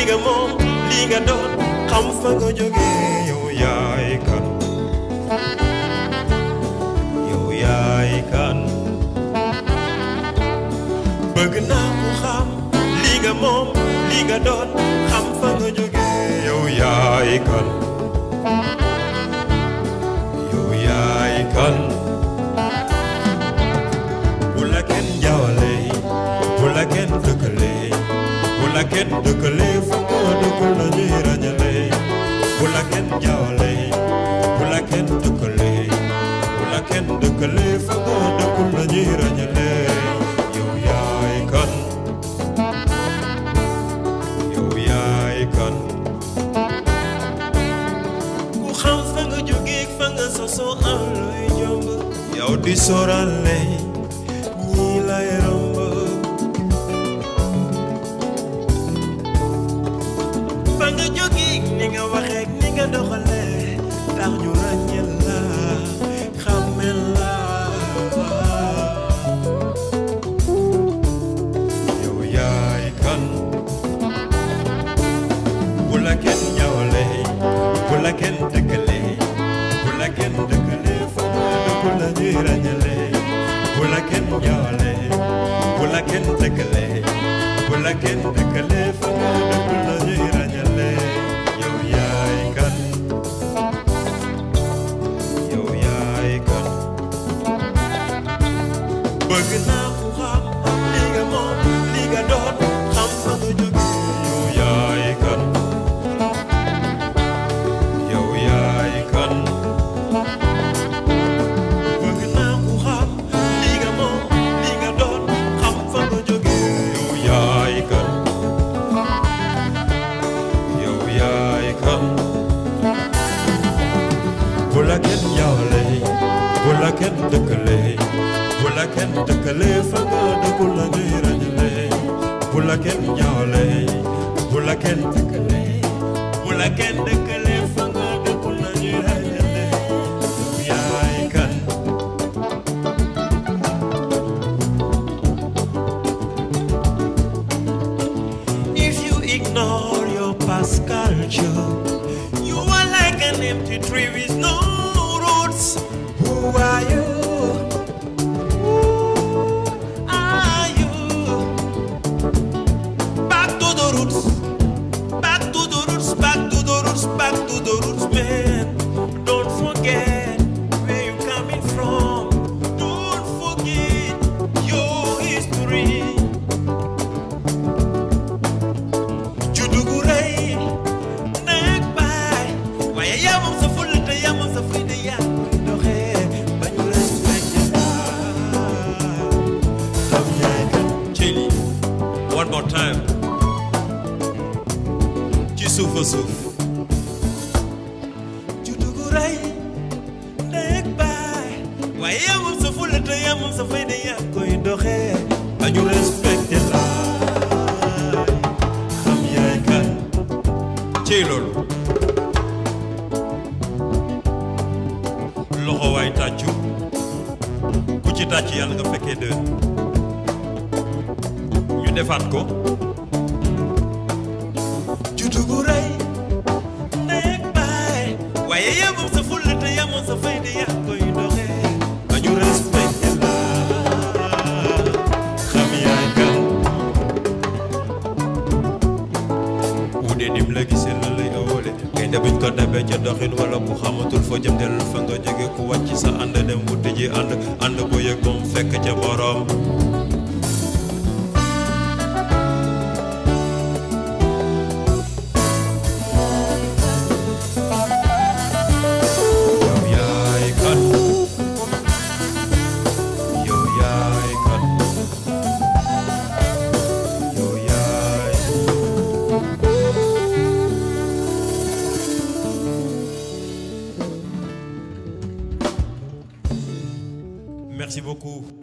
nga moom lii nga doon xam fa nga jóge yow yaay kan yow yaay kan bëgg naa mu xam lii nga moom lii nga doon xam fa nga jóge yow yaay kan yow yaay kan bu la kenn jaawale bu la kenn dëkkale bu la kenn dëkkale fu nga dëkkul la ñuy ràññale bu la kenn jaawale bu la kenn dëkkale bu la kenn dëkkale fu nga dëkkul la ñuy ràññale yow yaay kan yow yaay kan ku xam fa nga jógee fa nga sosoo am looy jomb yow di sóoraale ñii lay romb fa nga jógee ni nga waxee ni nga doxalee tax ñu ràññeel la xàmmeel la yow yaay kan bu la kenn ñawale bu la kenn dëkkale bu la kenn dëkkale fa nga dëkkul la ñuy ràññale bu la kenn ñawale bu la kenn dëkkale bu la kenn dëkkale fa nga dëkkul la ñuy ràññale yow yaay kan yow yaay kan bëgg naa ku xam li nga moom li nga doon xam fa nga jóge yow yaay kan yow yaay kan bëgg naa ku xam li nga moom li nga doon xam fa nga jóge yow yaay kan yow yaay kan bu la kenn jaawale bu la kenn dëkkale bu la kenn dëkkale fa nga dëkkul la ñuy ràññale bu la kenn jaawale bu la kenn dëkkale bu la kenn dëkkale fa nga dëkkul la ñuy ràññale yow yaay kan If you ignore your past culture, you are like an empty tree with no roots. Who are you? Who are you? Back to the roots. Back to the roots. Back to the roots. Back to the roots, man. Don't forget where you're coming from. Don't forget your history. juddu gu rëy nekk baay waaye yaa moom sa fulla te yaa moom sa fayda yaa koy doxee ba ñu respecté la xam yaay kan ci lii one more time ci suuf a suuf juddu gu rëy nekk baay waaye yaa moom sa fulla te yaa moom sa fayda yaa koy doxee ba ñu respecté la xam yaay kan ci loolu loxo waay tàccu ku ci tàcc yàlla nga fekkee déwén ñu defaat ko juddu gu rëy nekk baay waaye yemoon sa fulla te yemoon sa fayda yaa koy doxee ba ñu respecté la xam yaay kan wuude nim la gisee la lay ëwale gaynde buñ ko dabee ca doxin wala ku xamatul foo jëm dellu fa nga jóge ku wàcc sa ànd dem wuti ji ànd ànd ko yëg moom fekk ca borom yow yaay kan yow yaay kan yow yaay Merci beaucoup.